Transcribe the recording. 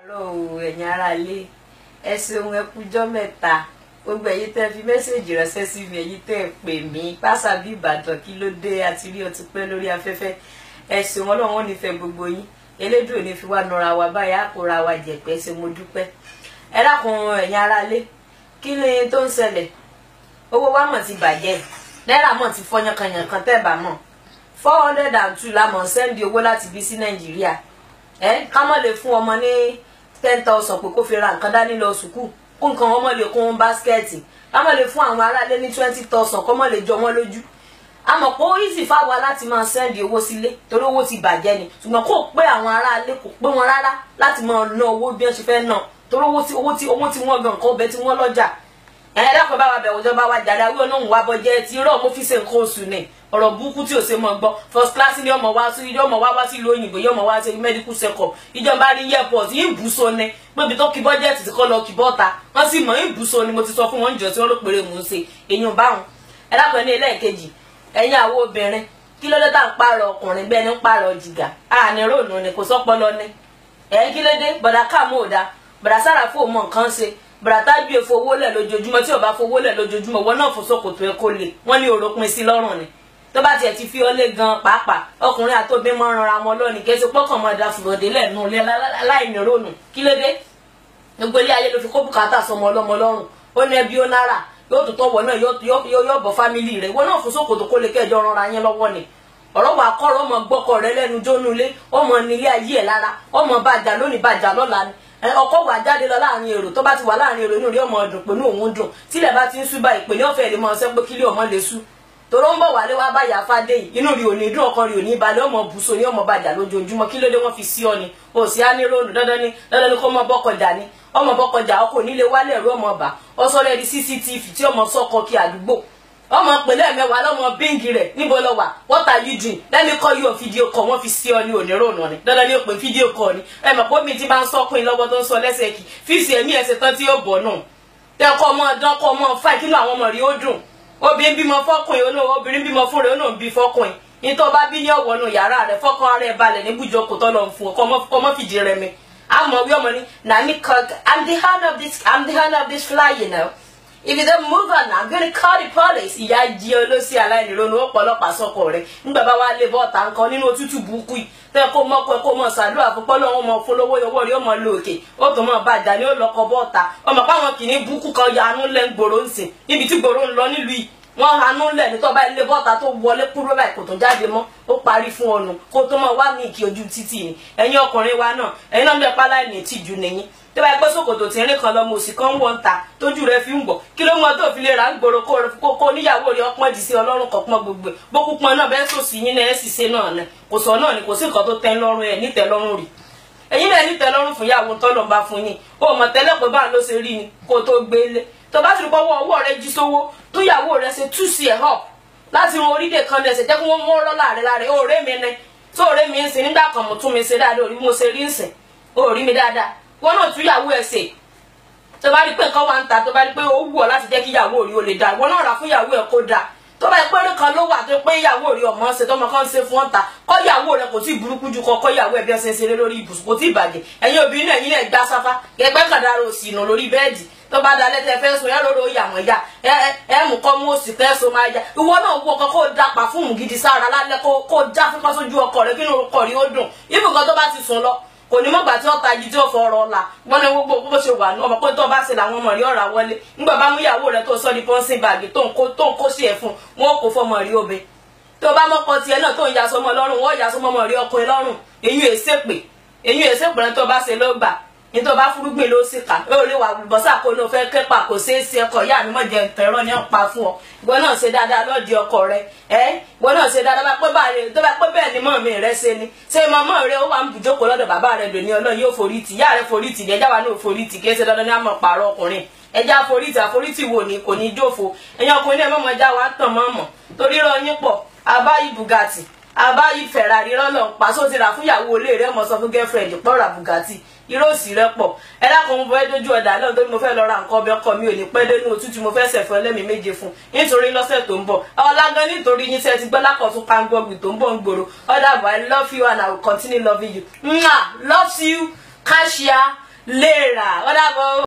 àárọ̀ o ẹ̀yin ará ilé ẹ ṣeun ẹ kújọ́ mẹ́ta gbogbo ẹ̀yin tẹ́ fi mẹ́sẹ̀gì ránṣẹ́ sí mi ẹ̀yin tẹ́ ẹ pè mí pásá bí ìbàdàn kí ló dé àti rí ọtí pẹ́ lórí afẹ́fẹ́ ẹ ṣeun ọlọ́run ò ní fẹ́ gbogbo yín elédùn ò ní fi wá nọra wa báyìí àkóra wa jẹ̀pẹ́ ṣe mo dúpẹ́ ẹ dákun ẹ̀yin ará ilé kí ni tó ń ṣẹlẹ̀ owó wa mọ̀ ti bàjẹ́ náírà mọ̀ ti fọ́ yankanyankan tẹ́ bá mọ̀ four hundred and two la mọ̀ ń sẹ́ndì owó láti bí sí nàìjíríà ẹ ká mọ̀ lè fún ọmọ ní ten thousand pé kó fi ra nǹkan dání lọ sùkúù kó nǹkan wọn mọ̀ lè kún báskẹ́ẹ̀tì ká mọ̀ lè fún àwọn aráalé ní twenty thousand kó mọ̀ lè jọ wọ́n lójú àmọ́ pé ó easy fáwa láti máa sẹ́ndì owó sílé torí owó ti bàjẹ́ ni ṣùgbọ́n kò pé àwọn aráalé kò pé wọn rárá láti máa ná owó bí wọ́n ṣe fẹ́ ná torí owó tí owó tí owó tí wọ́n gan nǹkan ọbẹ̀ tí wọ́n lọ́jà ẹ̀ dákun bá wa bẹ̀wò ìjọba wa jàdá wí ọ̀nà òun wa bọ́jẹ́ ti rọ̀ mo fi ṣe nǹkan oṣù ni ọ̀rọ̀ burúkú tí ò ṣe mọ̀ gbọ́ first class ni ọmọ wa sí ọmọ wa wá sí ìlú òyìnbó yóò mọ̀ wá sí medical check-up ìjọba ní airport yìí bùsọ ni pébi tó kí bọ́jẹ́tì ti kọ́ lọ kí bọ́ta wọ́n sì mọ̀ ìbùsọ ni mo ti sọ fún wọn jọ tí wọ́n ló péré mò ń ṣe èyàn báwọn ẹ dákun ní ẹlẹ́ẹ̀kejì ẹ̀yin àwo obìnrin kí ló dé tá à ń pààrọ̀ ọkùnrin bẹ́ẹ̀ ni ń pààrọ̀ jìgà àní ròònù ni kò sọ́pọlọ ni ẹ̀ kí ló dé bọ̀dà káàmù ò dáa bọ̀dà sára fún òmò nǹkan ṣe bàtà bí èfo owó lẹ̀ lójoojúmọ́ tí ò bá fowó lẹ̀ lójoojúmọ́ wọn náà fò sókòtò ẹ̀ kó lè wọ́n ní òròpin sí lọ́rùn ni tó bá tiẹ̀ ti fi ọlé gan pàápàá ọkùnrin àtòbí mọ́ ranra wọn lónìí kí ẹ ti pọ́kàn mọ́ ẹ̀dá fùrọ̀dé lẹ́nu láìní rònú kí ló dé gbogbo ilé ayé ló fi kó bùkátà sọmọ ọlọ́mọ lọ́rùn ó ní ẹbí ó náírà yóò tó tọ́wọ́ náà yóò bọ̀ fámìlì rẹ̀ wọn náà fò sókòtò kó lè kẹjọ rọra yẹn lọ́wọ́ ni ọ̀rọ̀ wà kọ́rọ̀ ọmọ gbọ́kọ̀ rẹ lẹ́nu jónúlé ọmọ nílé ayé ẹ̀ lára ọmọ bàjá lónìí bàjá lọ́la ni ọkọ wà jáde lọ láàrin èrò tó bá ti wà láàrin èrò inú rí ọmọ ọdún pé ní òun dùn tílẹ̀ bá ti ń sú báyìí pé ní ọ̀fẹ́ lè mọ ọsẹ́ pé kílé ọmọ lè sú toró ń bọ̀ wálé wá báyà fádé yìí inú rí òní dùn ọkàn rí òní balẹ̀ ọmọ bùsọ ní ọmọ bàjá lójoojúmọ́ kí ló dé wọ́n fi sí ọ ni o sì á ní róòlù dandan ni dandan ni kó mọ bọ́kọjà ni ọmọ bọ́kọjà ọkọ onílé wálé ẹ̀rọ ọmọ ọba ọsọlẹ̀ di cctv tí ọmọ sọkọ kí àdúgbò ọmọ pẹ̀lẹ́ mẹ́wàá lọ́mọ bíngì rẹ̀ níbo lọ wà what are you doing let me call you on video call wọ́n fi sí ọ ní onírònà ni dandan ni ó pè fídíò call ni ẹ mọ̀ pé omi ti bá ń sọ́kùn lọ́wọ́ tó ń sọ lẹ́sẹ̀ kì fíìsì ẹ̀mí ẹ̀sẹ̀ tán tí yóò bọ̀ náà tẹ ọkọ ọmọ ọdún ọkọ ọmọ fáì kí ló àwọn ọmọ rí ó dùn obìnrin bímọ fọkùnrin olóò obìnrin bímọ fún rẹ ó náà bí fọkùnrin nítorí bá bí ní ọwọ́ nù yàrá rẹ fọkàn ara ẹ balẹ̀ ní bùjọkọ̀ tó lọ fún ọkọ ọmọ fìdí rẹ mi àmọ́ wí ọmọ ni nani cook i'm the hand of this i'm the hand of this fly you know if you don't move on i'm gonna call the police ìyá jí olóṣì aláìníronú ọ̀pọ̀lọpọ̀ sọkọ rẹ nígbà bá wà lè bọ ọta nǹkan nínú òtútù burúkú yìí tẹ kó mọ pé kó mọ sàdúrà fún pọlọ wọn mọ fọlọwọ yọwọ rí ọmọ lóòkè ó tó mọ bàjá ní ó lọkọ bọta ọmọ páwọn kìíní burúkú kan ya anú lẹ ń gbòòrò ń sìn níbi tí gbòòrò ń lọ nílùú yìí wọn anú lẹ ní tọba ilé bọta tó wọlé kúrò báyìí kò tó jáde mọ́ ó parí fún ọnù kó tó mọ wá ní ìkí ojú títì ni ẹ̀yin ọkùnrin wa náà ẹ̀yin náà ń bẹ pálá ní ìtìjú nìyí tó bá yẹ pé ṣòkòtò tí ń rìn kan lọmọ òsì kan ń wọ ń ta tójú rẹ fi ń gbọ kí ló mọ tó fi lè ra ń gbòòrò kó kó níyàwó rẹ ọpọn jì sí ọlọ́run kan pọn gbogbo ẹ bókú pọn náà bẹ́ẹ̀ sòsì yín náà ẹ sì ṣe náà ni kò sọ náà ni kò sí nǹkan tó tẹ́ lọ́rùn ẹ nítẹ́ lọ́rùn rì ẹ̀yin náà nítẹ́ lọ́rùn fún yàwó tọ́lọ̀ bá fún yín ó mọ̀ tẹ́lẹ̀ pé báà ló ṣe rí ni kó tó gbélé tó bá sì bọ́wọ́ ọwọ́ rẹ jí sówó tó yàwó rẹ ṣe tú sí ẹ̀ hàn láti wọn orílẹ̀ kan lẹ̀ ṣe jẹ́ kí wọ́n mọ́ rọ́ láàrin láàrin ọ̀rẹ́ mi ni tó ọ̀rẹ́ mi ń sìn nígbà kan mo tún mi ṣe dáadáa orí mo ṣe rí ń sìn ó rí mi dáadáa wọn náà tún yàwó ẹ̀ ṣe tó bá rí pé nǹkan wà ń ta tó bá rí pé ó wù ọ́ láti jẹ́ kí ìyàwó rí o lè dá ìwọ náà rà fún ìyàwó ẹ̀ kó dà tó bá rí pé eré kan ló wà tó pé ìyàwó rí ọmọ ṣe tọmọ kan ṣe fún ọ̀tá kọ́ ìyàwó rẹ̀ kò tí ì burúkú ju kọ́ kọ́ ìyàwó ẹ̀ bí ọ̀sẹ̀ ṣeré lórí ibùsùn kò tí ì bàjẹ́ ẹ̀yin obìnrin náà ẹ̀yin náà gbá sáfá kẹgbẹ́ kàdára òsì nù lórí bẹ́ẹ̀dì tó bá dalẹ̀ tẹ fẹ́ sùn ẹ lóró yàmọ̀ ya ẹ ẹ mú kọ́ mú òsì tẹ́ so máa ya ìwọ náà wọ ọkọ kó da pàfúùmù gidi sára lálẹ́ kó kó já fífọ́ sójú ọkọ rẹ kí inú ọkọ rí ó dùn ibùkọ́ tó bá ti sùn lọ kò ní mọ̀gbà tí wọ́n ta igi tí ó fọ ọ̀rọ̀ ọ̀la wọn ní gbogbo bó ṣe wà ní ọmọ pé tó bá ṣe làwọn ọmọ rí ọ̀rà wọlé nígbà bá mú ìyàwó rẹ tó sọ di pọ́ńsìn báàgì tó ń kó tó ń kó sí ẹ̀ fún wọn kò fọmọ rí obe tó bá mọ́kọ tiẹ̀ náà tó ń ya sọmọ lọ́rùn wọ́n ya sọmọ ọmọ rí ọkùnrin lọ́rùn èyí èsèpè èyí èsèpè rẹ tó bá ṣe ló gbà nítorí bá fúrúgbìn ló sì kà ó lè wà bọ́sà kó ló fẹ́ képa kò ṣeé ṣe ọkọ ìyá mi mọ̀ jẹ́ ntẹ̀rọ ní ọ̀pá fún ọ ìwọ náà ṣe dáadáa lọ́ọ̀dì ọkọ rẹ ẹ ìwọ náà ṣe dáadáa bá pé báyìí tó bá pé bẹ́ẹ̀ ni mọ̀ mi rẹ ṣe ni ṣé mọ̀mọ́ rẹ ó wà ń bùjókòó lọ́dọ̀ bàbá rẹ lónìí ọlọ́run yóò forí tì ìyá rẹ forí tì ní ẹjá wa náà forí tì kí ẹ ṣe dandan ní àmọ̀ pààrọ̀ ọkùnrin ẹjá forí tì àforítì wo ni kò ní jófo ẹ̀yin ọkùnrin náà mọ̀mọ́ ẹjá wa tàn mọ́ mọ̀ torí rọ yín pọ̀ àbáyí bugatti àbáyí ferrari rọ́lọ́ pàṣọ ti rà fún ìyàwó ilé rẹ mọ̀ sọ fún girlfriend pọ̀ bugatti irú òsì rẹ pọ̀ ẹ dákun mo fẹ́ dójú ọ̀dà náà torí mo fẹ́ lọ ra nǹkan ọbẹ̀ ọkọ mi ò ní pẹ́ dénú òtútù mo fẹ́ sẹ̀fọ́ ẹlẹ́mìí méje fún nítorí lọ́sẹ̀ tó ń bọ̀ ọlágan nítorí yín sẹ́ẹ̀ ti gbọ́ lákọ̀tún pangọ́gbì tó ń bọ̀ ń gbòòrò ọ̀dà bọ̀ I love you and I will continue loving you mwah loves you cashier léèrà wọ́n dàbọ̀.